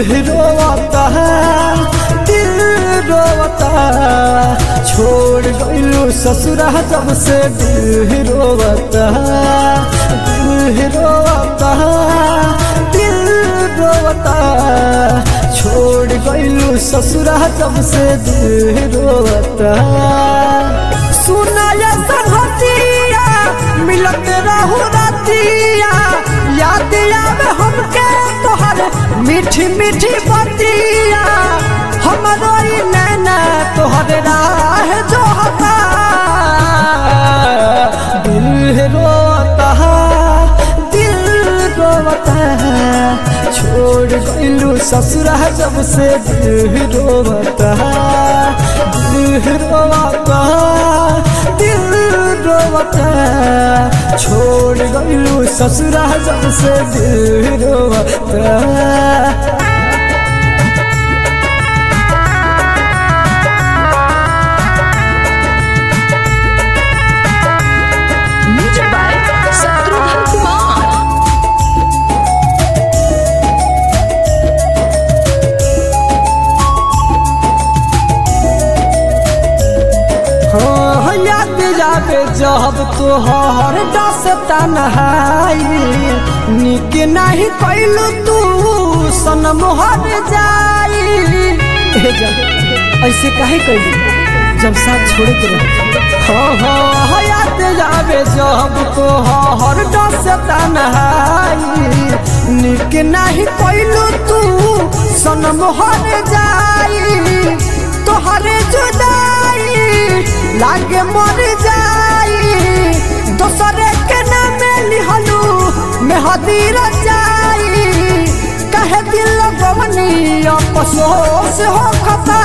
रोवता दिल रोवता छोड़ गइलू ससुरा जब से दिल रोवता दिल रोवता दिल रोवता छोड़ गइलू ससुरा जब से दिल रोवता सुनाया संहतिया मिलत रहू रतिया याद आवे हमके तोहर मीठी मीठी बतिया हमरो ई नैना तोहर राह जो हता दिल रोता दिल रोता छोड़ गइलू ससुरा जब से दिल रोता दिल रोता दिल रोता छोड़ गइलू ससुरा जब से दिल रोता म्यूजिक बाय शत्रुघ्न कुमार हाँ याद जाबे जब तोहर दसता नहाई निक नहीं कैलू तू सनम हर जाई ए जब ऐसे काहे कैली जब साथ छोड़े के रहे हाँ हाँ याद जाबे जब तोहर दसता नहाई निक नहीं कैलू तू सनम हर जाई तोहरे जुदाई लागे मर जाई दोसरे के नाम लिहलू मेहदी रचाई कहे दिल गवनी अफसोस हो खता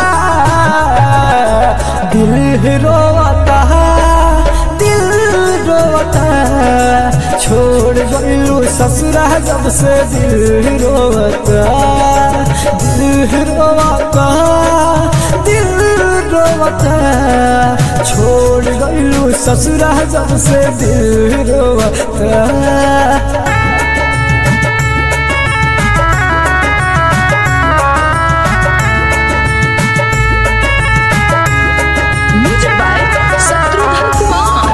दिल रोता दिल रोता छोड़ गइलू ससुरा जब से दिल रोता दिल रोता दिल रोता छोड़ गइलू ससुरा जब से दिल रोता म्यूजिक बाय शत्रुघ्न कुमार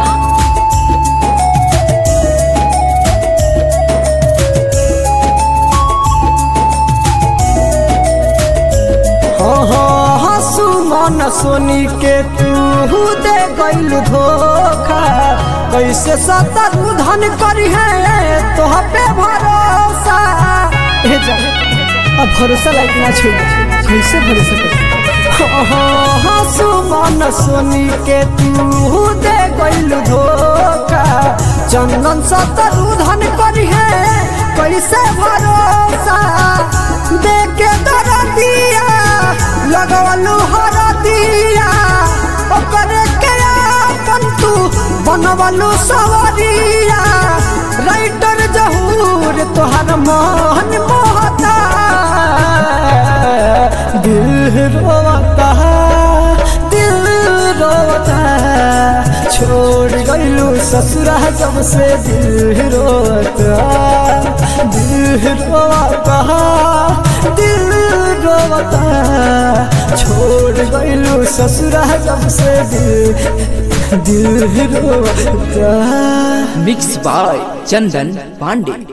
हाँ हाँ हंसू मन सोनी के तू दे गइल धोखा कैसे सतर धन करी है तोह पे भरोसा ए जा अब भरोसा लायक ना छोड़ कैसे भरोसा कर हाँ हाँ हंसू मन सोनी के तू दे गइल धोखा चंदन सतर धन करी है कैसे भरोसा देखे दर दिया लगवलू हर दिया ओकरे के अपन तू बनवलू सवरिया राइटर जहूर तोहर मन मोहता दिल रोता दिल रोता छोड़ गइलू ससुरा जब से दिल रोता दिल रोता दिल रोता छोड़ गइलू ससुरा जब से दिल दिल रोता मिक्स बाय चंदन पांडे